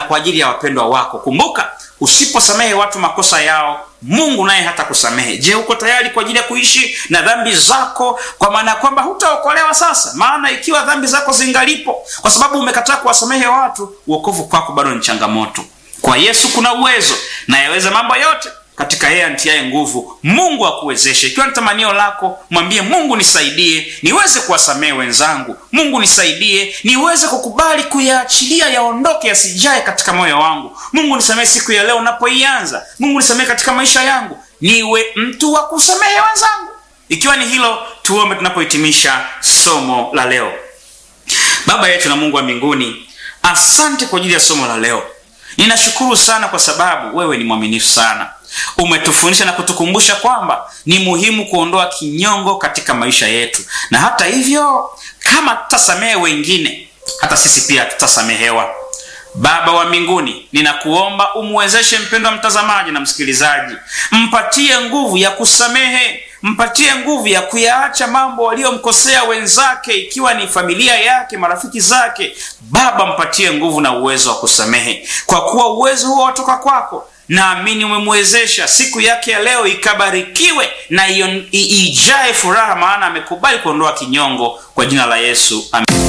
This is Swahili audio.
kwa ajili ya wapendwa wako. Kumbuka, usiposamehe watu makosa yao, Mungu naye hata kusamehe. Je, uko tayari kwa ajili ya kuishi na dhambi zako, kwa maana ya kwamba hutaokolewa sasa? Maana ikiwa dhambi zako zingalipo, kwa sababu umekataa kuwasamehe watu, uokovu kwako bado ni changamoto. Kwa Yesu kuna uwezo na yaweza mambo yote katika yeye antiaye nguvu. Mungu akuwezeshe. Ikiwa ni tamanio lako, mwambie Mungu, nisaidie niweze kuwasamehe wenzangu. Mungu nisaidie niweze kukubali kuyaachilia yaondoke, yasijae katika moyo wangu. Mungu nisamehe siku ya leo unapoianza. Mungu nisamehe katika maisha yangu, niwe mtu wa kusamehe wenzangu. Ikiwa ni hilo, tuombe tunapohitimisha somo la leo. Baba yetu na Mungu wa mbinguni, asante kwa ajili ya somo la leo. Ninashukuru sana kwa sababu wewe ni mwaminifu sana. Umetufundisha na kutukumbusha kwamba ni muhimu kuondoa kinyongo katika maisha yetu, na hata hivyo, kama tutasamehe wengine, hata sisi pia tutasamehewa. Baba wa mbinguni, ninakuomba umwezeshe mpendwa mtazamaji na msikilizaji, mpatie nguvu ya kusamehe, mpatie nguvu ya kuyaacha mambo waliyomkosea wenzake, ikiwa ni familia yake, marafiki zake. Baba, mpatie nguvu na uwezo wa kusamehe, kwa kuwa uwezo huo watoka kwako. Naamini umemwezesha siku yake ya leo ikabarikiwe na ijae furaha, maana amekubali kuondoa kinyongo. Kwa jina la Yesu, amen.